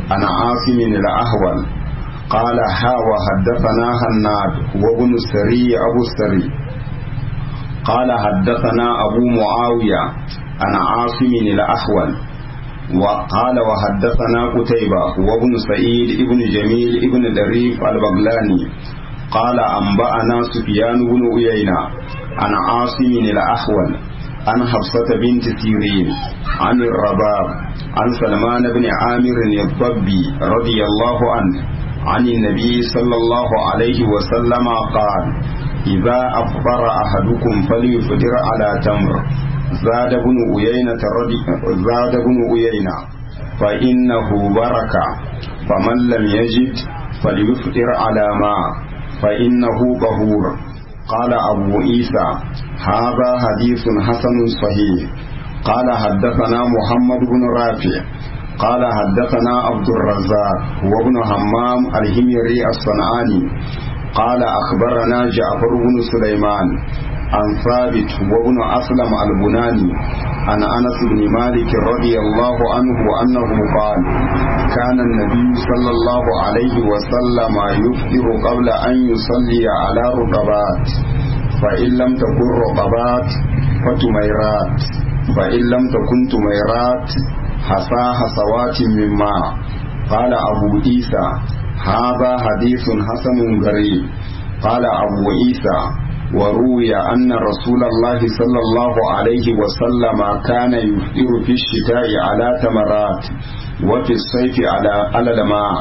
عن عاصم الأهول قال ها وحدثنا هناد وابن السري أبو السري قال حدثنا أبو معاوية عن عاصم الأحول وقال وحدثنا قتيبة وابن سعيد ابن جميل ابن دريف البغلاني قال أنبأنا سفيان بن عيينة عن عاصم الأحول عن حفصة بنت سيرين عن الرباب عن سلمان بن عامر الضبي رضي الله عنه عن النبي صلى الله عليه وسلم قال إذا أفطر أحدكم فليفطر على تمر زاد بن أيينة رضي زاد بن أيينة فإنه بركة فمن لم يجد فليفطر على ماء فإنه طهور قال أبو عيسى هذا حديث حسن صحيح قال حدثنا محمد بن رافع قال حدثنا عبد الرزاق وابن همام الهميري الصنعاني قال أخبرنا جعفر بن سليمان عن ثابت وابن أسلم البناني عن أنس بن مالك رضي الله عنه أنه قال كان النبي صلى الله عليه وسلم يفطر قبل أن يصلي على رطبات فإن لم تكن رطبات فتميرات فإن لم تكن تميرات حصى حصوات من ماء قال أبو عيسى هذا حديث حسن غريب قال أبو عيسى وروي أن رسول الله صلى الله عليه وسلم كان يفطر في الشتاء على تمرات وفي الصيف على على الماء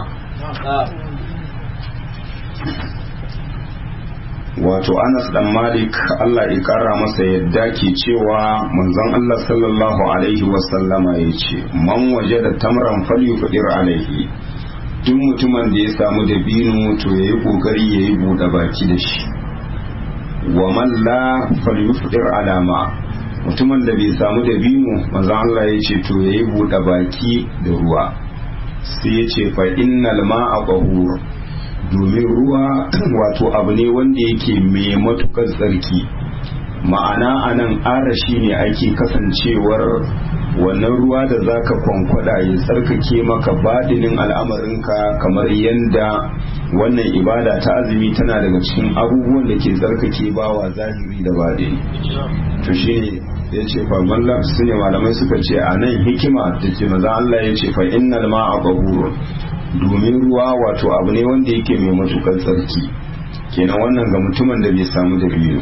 wato anas dan malik allah ya kara masa yadda ke cewa manzon allah sallallahu alaihi wasallama ya ce man waje da tamran falyufadir alaihi duk mutumin da ya samu dabino to ya yi kokari ya yi buɗe baki da shi wa man la falyufadir alama mutumin da bai samu dabino manzon allah ya ce to ya yi buɗe baki da ruwa sai ya ce fa innal ma'a qahur domin ruwa wato abu ne wanda yake mai matukar tsarki ma'ana a nan arashi ne ake kasancewar wannan ruwa da zaka kwankwada ya tsarkake maka badinin al'amarinka kamar yadda wannan ibada ta azumi tana daga cikin abubuwan da ke tsarkake bawa zahiri da badini to shi ya ce fa mallam su ne malamai suka ce a nan hikima da ke maza Allah ya ce fa innal ma'a bahurun domin ruwa wato abu ne wanda yake mai matukar tsarki kenan wannan ga mutumin da bai samu da biyu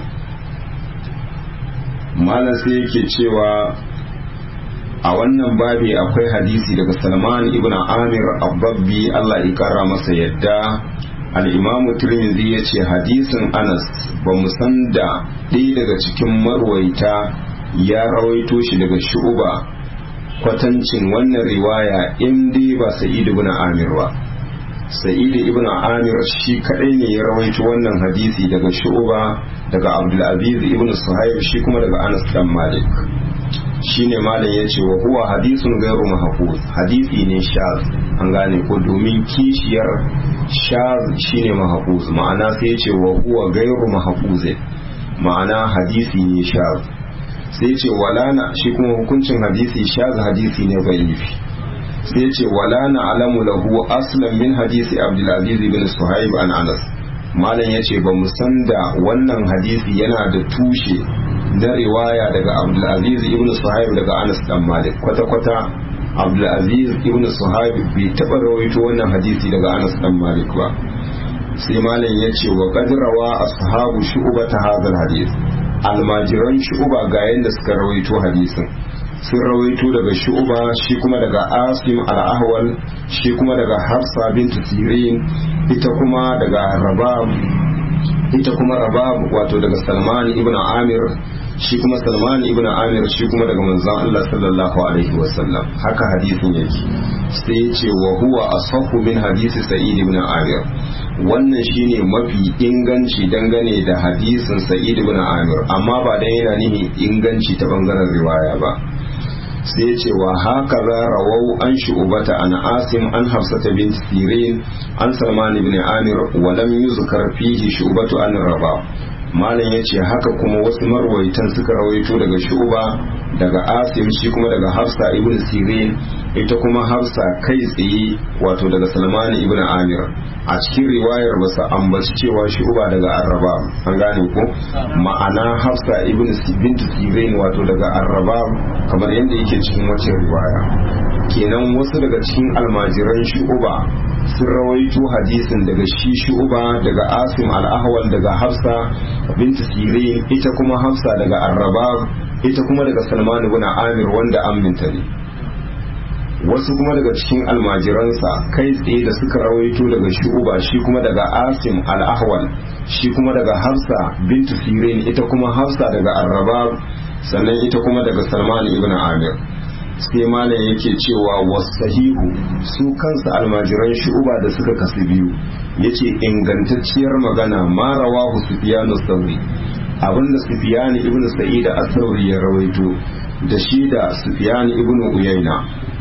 malam sai yake cewa a wannan babi akwai hadisi daga salman ibn amir abbabbi allah ya kara masa yadda al'imamu turmizi ya ce hadisin anas ba mu san da ɗaya daga cikin marwaita ya rawaito shi daga shu'uba kwatancin wannan riwaya in dai ba sa'id ibn amir ba sa'id ibn amir shi kadai ne ya rawaito wannan hadisi daga shu'ba daga abdul aziz ibn suhaib shi kuma daga anas dan malik shine malam yace wa huwa hadisun gairu mahfuz hadisi ne shaz an gane ko domin kishiyar shaz shine mahfuz ma'ana sai yace wa huwa gairu mahfuz ma'ana hadisi ne shaz sai ce walana shi kuma hukuncin hadisi shaza hadisi ne bayifi sai ce walana alamu lahu aslan min hadisi abdulaziz bin suhaib an anas malam ya ce ba mu san da wannan hadisi yana da tushe na riwaya daga abdulaziz ibn suhaib daga anas dan malik kwata-kwata abdulaziz ibn suhaib bai taɓa rawaito wannan hadisi daga anas dan malik ba sai malam ya ce wa qadrawa ashabu shu'bata hadha hadis almajiran shu'uba ga yadda suka rawaito hadisin sun rawaito daga shu'uba shi kuma daga asim al-ahwal shi kuma daga hafsa bintu sirin ita kuma daga rabab ita kuma rabab wato daga salman ibn amir shi kuma salman ibn amir shi kuma daga manzon Allah sallallahu alaihi wasallam haka hadisin yake sai ya ce wa huwa asahhu min hadisi sa'id ibn amir wannan shine mafi inganci dangane da hadisin sa'id ibn amir amma ba dan yana nihin inganci ta bangaren riwaya ba sai ce wa haka za rawau an shu'ubata an asim an hafsata bin sirin an salman ibn amir wa lam yuzkar fihi shu'batu an raba malam ya ce haka kuma wasu marwaitan suka rawaito daga shu'uba daga asim shi kuma daga hafsa ibn sirin ita kuma hafsa kai tsaye wato daga salman ibn amir a cikin riwayar ba su ambaci cewa shu'uba daga arraba an gane ko ma'ana hafsa ibn bint sirin wato daga arraba kamar yadda yake cikin wacce riwaya kenan wasu daga cikin almajiran shu'uba sun rawaito hadisin daga shi shu'uba daga asim al-ahwal daga hafsa bint sirin ita kuma hafsa daga arrabab ita kuma daga salman ibn amir wanda aminta ne wasu kuma daga cikin almajiransa kai tsaye da suka rawaito daga shu'uba shi kuma daga asim al-ahwal shi kuma daga hafsa bint sirin ita kuma hafsa daga arrabab sannan ita kuma daga salman ibn amir sai malam yake cewa wasahihu su kansa almajiran shu'uba da suka kasu biyu yace ingantacciyar magana ma rawahu sufyan sauri abinda sufyan ibn sa'id as-sauri ya rawaito da shi da sufyan ibn uyayna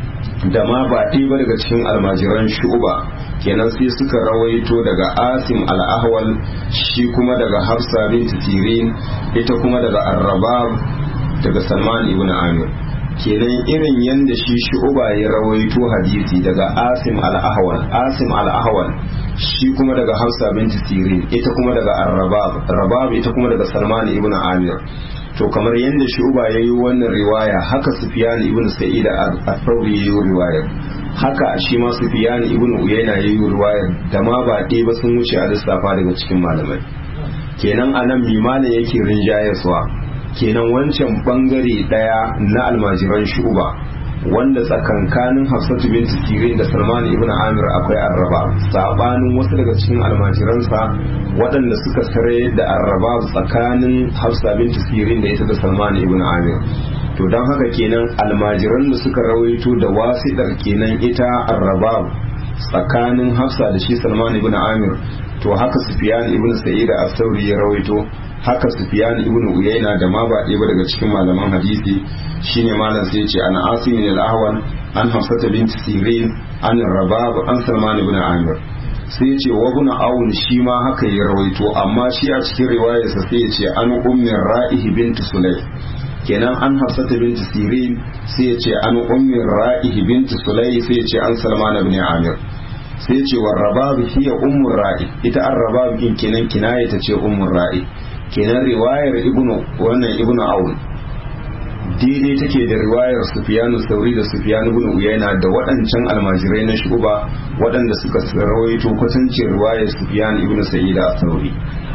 da ma ba ɗaya ba daga cikin almajiran shu'uba kenan sai suka rawaito daga asim al-ahwal shi kuma daga hafsa bint sirin ita kuma daga arrabab daga salman ibn amir kenan irin yadda shi shu'uba ya rawaito hadisi daga asim al-ahwal asim al-ahwal shi kuma daga hafsa binti sirin ita kuma daga ar-rabab rabab ita kuma daga salman ibn amir to kamar yadda shu'uba ya yi wannan riwaya haka sufyan ibn sa'id al-thawri ya yi riwaya haka shi ma sufyan ibn uyayna ya yi riwaya da ma ba ɗaya ba sun wuce a lissafa daga cikin malamai kenan anan mimana yake rinjayaswa kenan wancan bangare daya na almajiran shuba wanda tsakankanin hafsatu bin sirin da salman ibn amir akwai arraba sabanin wasu daga cikin almajiransa waɗanda suka sare da arraba tsakanin hafsa bin sirin da ita da salman ibn amir to don haka kenan almajiran da suka rawaito da wasiɗar kenan ita arraba tsakanin hafsa da shi salman ibn amir to haka sufyan ibn sa'id as-sauri ya rawaito haka sufyan ibn uyayna da ma ba ɗaya ba daga cikin malaman hadisi shine malam sai ce an asim al-ahwal an hafsata bint sirin an rabab an salman ibn amir sai ce wa ibn aun shi ma haka ya rawaito amma shi a cikin riwayarsa sai ya ce an ummi ra'ihi bint sulay kenan an hafsata bint sirin sai ya ce an ummi ra'ihi bint sulay sai ya ce an salman ibn amir sai ce wa rabab hiya ummur ra'i ita an rabab din kenan kinaya ta ce ummur ra'i kenan riwayar ibnu wannan ibnu aun daidai take da riwayar sufyanu sauri da sufyanu ibn uyayna da waɗancan almajirai na shuba waɗanda suka rawaito kwatancin riwayar sufyan ibn sa'id sauri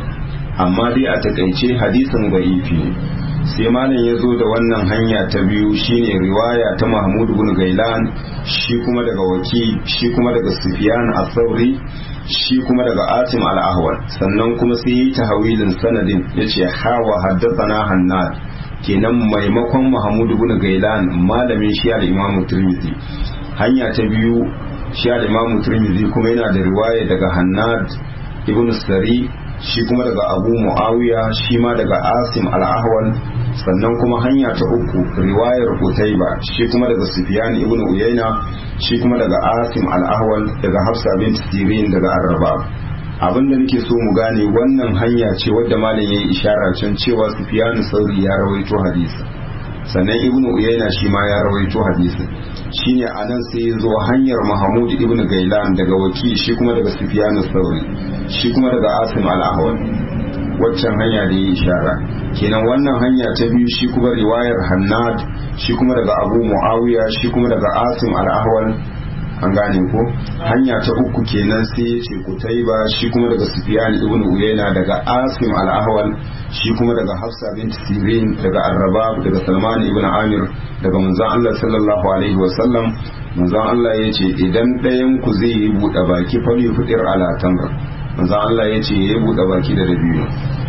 amma dai a takaice hadisin da'ifi ne sai malam ya zo da wannan hanya ta biyu shine riwaya ta mahmud ibn gailan shi kuma daga waki shi kuma daga sufyan as-sauri shi kuma daga asim al-ahwal sannan kuma sai yi tahawilin sanadin yace hawa haddathana hannad kenan maimakon mahmud ibn gailan malamin shi al-imam tirmidhi hanya ta biyu shi al-imam tirmidhi kuma yana da riwaya daga hannad ibn sari shi kuma daga abu muawiya shi ma daga asim al-ahwal sannan kuma hanya ta uku riwayar Qutayba shi kuma daga Sufyan ibn Uyayna shi kuma daga Asim al-Ahwal daga Hafsa bint Sirin daga Arraba abinda nake so mu gane wannan hanya ce wadda malam yayi ishara can cewa Sufyan Sauri ya rawaito hadisi sannan ibn Uyayna shi ma ya rawaito hadisi shine anan sai ya zo hanyar Mahmud ibn Gailan daga Waki shi kuma daga Sufyan Sauri shi kuma daga Asim al-Ahwal waccan hanya da ya ishara kenan wannan hanya ta biyu shi kuma riwayar hannad shi kuma daga abu muawiya shi kuma daga asim al-ahwal an gane ko hanya ta uku kenan sai ya ce kutaiba shi kuma daga sufyan ibn uyayna daga asim al-ahwal shi kuma daga hafsa bint sirin daga arrabab daga salman ibn amir daga manzon Allah sallallahu alaihi wa sallam manzon Allah ya ce idan ɗayan ku zai yi buɗe baki fali fitir ala tamr manzon Allah ya ce ya yi buɗe baki da dabino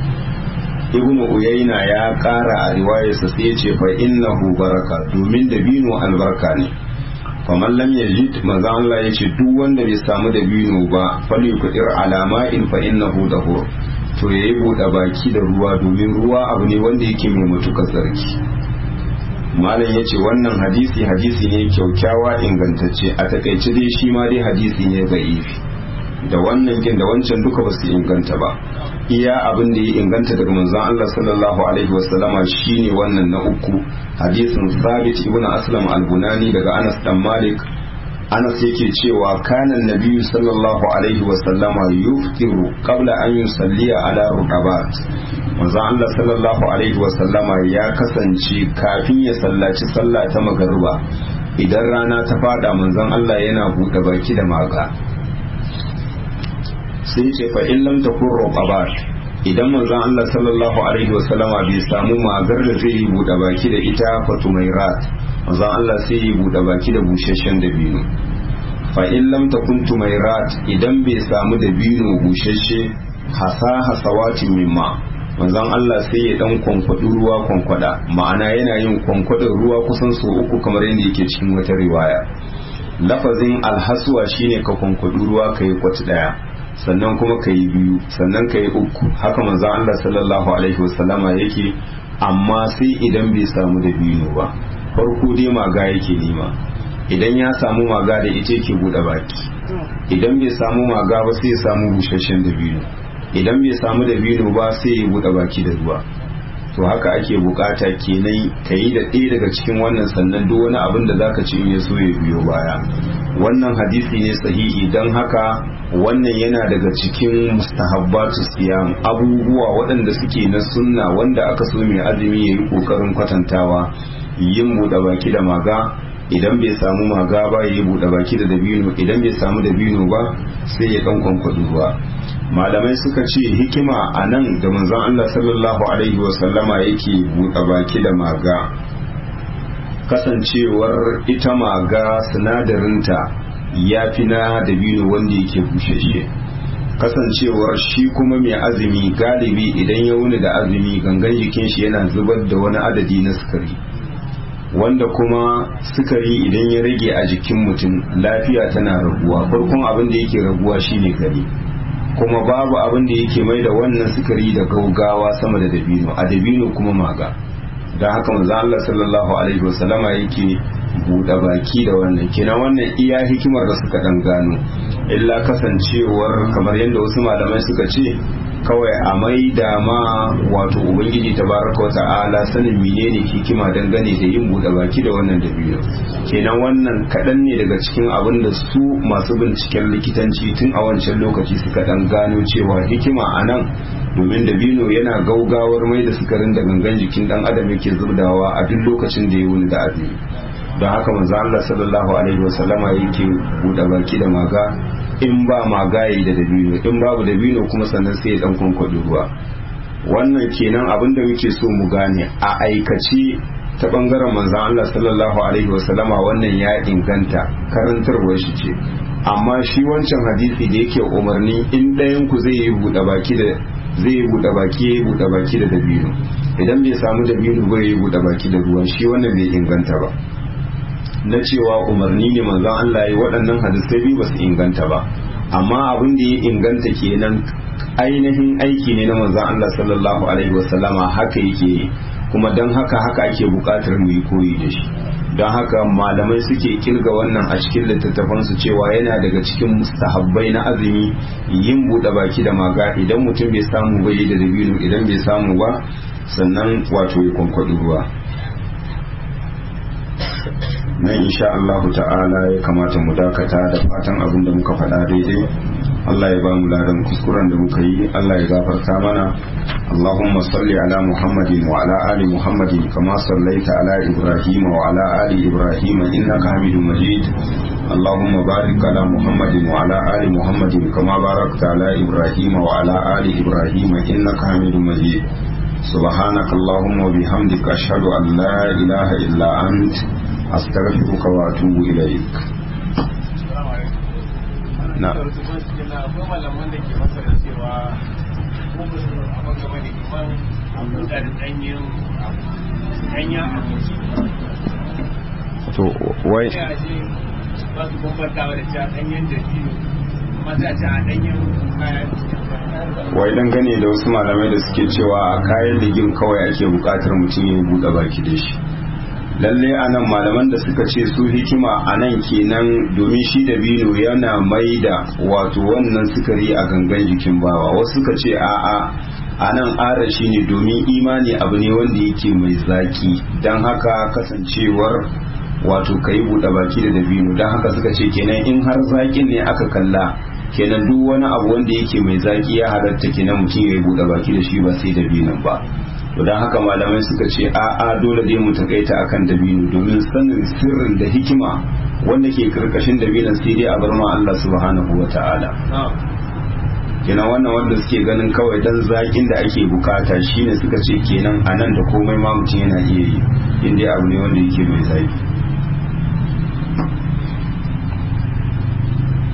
ibn uyayna ya ƙara a riwayarsa sai ya ce fa innahu baraka domin dabino albarka ne faman lam yajid manzo Allah ya ce duk wanda bai samu dabino ba fali kudir alama in fa innahu dahur to yayi buɗe baki da ruwa domin ruwa abu ne wanda yake mai matukar tsarki malam ya ce wannan hadisi hadisi ne kyaukyawa ingantacce a takaice dai shi ma dai hadisi ne za'ifi da wannan kin da wancan duka ba su inganta ba iya abin da ya inganta daga manzon Allah sallallahu alaihi wasallama shine wannan na uku hadisin Thabit ibn Aslam al-Bunani daga Anas dan Malik Anas yake cewa kana nabiyyu sallallahu alaihi wasallama yuftiru qabla an yusalliya ala ruqabat manzon Allah sallallahu alaihi wasallama ya kasance kafin ya sallaci sallah ta magariba idan rana ta fada manzon Allah yana buɗe baki da maga sai ce fa in lam takun ruqabat idan manzon Allah sallallahu alaihi wasallama bai samu magar da zai yi buɗe baki da ita fatumairat manzon Allah sai yi buɗe baki da busasshen dabino fa in lam takun tumairat idan bai samu dabino busasshe hasa hasawatin mimma manzon Allah sai ya dan kwankwadi ruwa kwankwada ma'ana yana yin kwankwadin ruwa kusan so uku kamar yadda yake cikin wata riwaya lafazin alhaswa shine ka kwankwadi ruwa kai kwati daya sannan kuma ka yi biyu sannan ka yi uku haka manzo Allah sallallahu alaihi wasallama yake amma sai idan bai samu da biyu ba farko dai maga yake nema idan ya samu maga da ita yake bude baki idan bai samu maga ba sai ya samu busasshen da biyu idan bai samu da biyu ba sai ya bude baki da ruwa to haka ake bukata kenan ka yi da ɗaya daga cikin wannan sannan duk wani abin da zaka ci in ya so ya biyo baya wannan hadisi ne sahihi don haka wannan yana daga cikin mustahabbatu siyam abubuwa waɗanda suke na sunna wanda aka so mai azumi ya yi ƙoƙarin kwatantawa yin buɗe baki da maga idan bai samu maga ba ya yi buɗe baki da dabino idan bai samu dabino ba sai ya ɗan kwankwaɗi ruwa malamai suka ce hikima a nan da manzon Allah sallallahu alaihi wasallama yake buɗe baki da maga kasancewar ita maga sinadarinta ya fi na dabino wanda yake bushashe kasancewar shi kuma mai azumi galibi idan ya wuni da azumi gangan jikin shi yana zubar da wani adadi na sukari wanda kuma sukari idan ya rage a jikin mutum lafiya tana raguwa farkon abin da yake raguwa shine gari kuma babu abin da yake mai da wannan sukari da gaugawa sama da dabino a dabino kuma maga don haka manzo Allah sallallahu alaihi wasallama yake buɗe baki da wannan kina wannan iya hikimar da suka dan gano illa kasancewar kamar yadda wasu malamai suka ce kawai a mai da ma wato ubangiji tabaraka wata'ala sanin menene hikima dangane da yin buɗe baki da wannan dabino kenan wannan kaɗan ne daga cikin abin da su masu binciken likitanci tun a wancan lokaci suka dan gano cewa hikima a nan domin dabino yana gaugawar mai da sukarin da gangan jikin dan adam yake zubdawa a duk lokacin da ya wuni da azumi don haka manzo Allah sallallahu alaihi wasallama yake buɗe baki da maga in ba magayi da dabino in babu dabino kuma sannan sai ya dan kwankwaɗi ruwa wannan kenan abin da muke so mu gane a aikace ta bangaren manzan Allah sallallahu alaihi wasallama wannan ya inganta karantarwar shi ce amma shi wancan hadisi da yake umarni in ɗayan ku zai yi buɗe baki da zai yi buɗe baki ya yi buɗe baki da dabino idan bai samu dabino ba ya yi buɗe baki da ruwa shi wannan bai inganta ba na cewa umarni ne manzon Allah ya waɗannan hadisai biyu ba su inganta ba amma abin da ya inganta kenan ainihin aiki ne na manzon Allah sallallahu alaihi wasallama haka yake kuma don haka haka ake buƙatar mu yi koyi da shi don haka malamai suke kirga wannan a cikin littattafansu cewa yana daga cikin mustahabbai na azumi yin buɗe baki da maga idan mutum bai samu bai da dabino idan bai samu ba sannan wato ya kwankwaɗi ruwa nan insha Allah ta'ala ya kamata mu dakata da fatan abin da muka faɗa daidai Allah ya ba mu ladan kuskuren da muka yi Allah ya gafarta mana اللهم صل على محمد وعلى آل محمد كما صليت على إبراهيم وعلى آل إبراهيم إنك حميد مجيد اللهم بارك على محمد وعلى آل محمد كما باركت على إبراهيم وعلى آل إبراهيم إنك حميد مجيد سبحانك اللهم وبحمدك أشهد أن لا إله إلا أنت أستغفرك وأتوب إليك نعم to wai ba su bambantawa da cewa ɗanyen dabino mata ce a ɗanyen kayan wai dangane da wasu malamai da suke cewa a kayan ligin kawai ake bukatar mutum ya buɗe baki da shi lalle anan malaman da suka ce su hikima anan kenan domin shi da bino yana mai da wato wannan sukari a gangan jikin bawa wasu suka ce a'a anan ara shi ne domin imani abu ne wanda yake mai zaki don haka kasancewar wato ka yi buɗe baki da dabino don haka suka ce kenan in har zakin ne aka kalla kenan duk wani abu wanda yake mai zaki ya halatta kenan mutum ya yi buɗe baki da shi ba sai dabinon ba to don haka malamai suka ce a'a dole dai mu takaita akan dabino domin sanin sirrin da hikima wanda ke karkashin dabinon sai dai a bar ma Allah subhanahu wa ta'ala kenan wannan wanda suke ganin kawai dan zakin da ake bukata shine suka ce kenan anan da komai ma mutum yana iya yi inda abu ne wanda yake mai zaki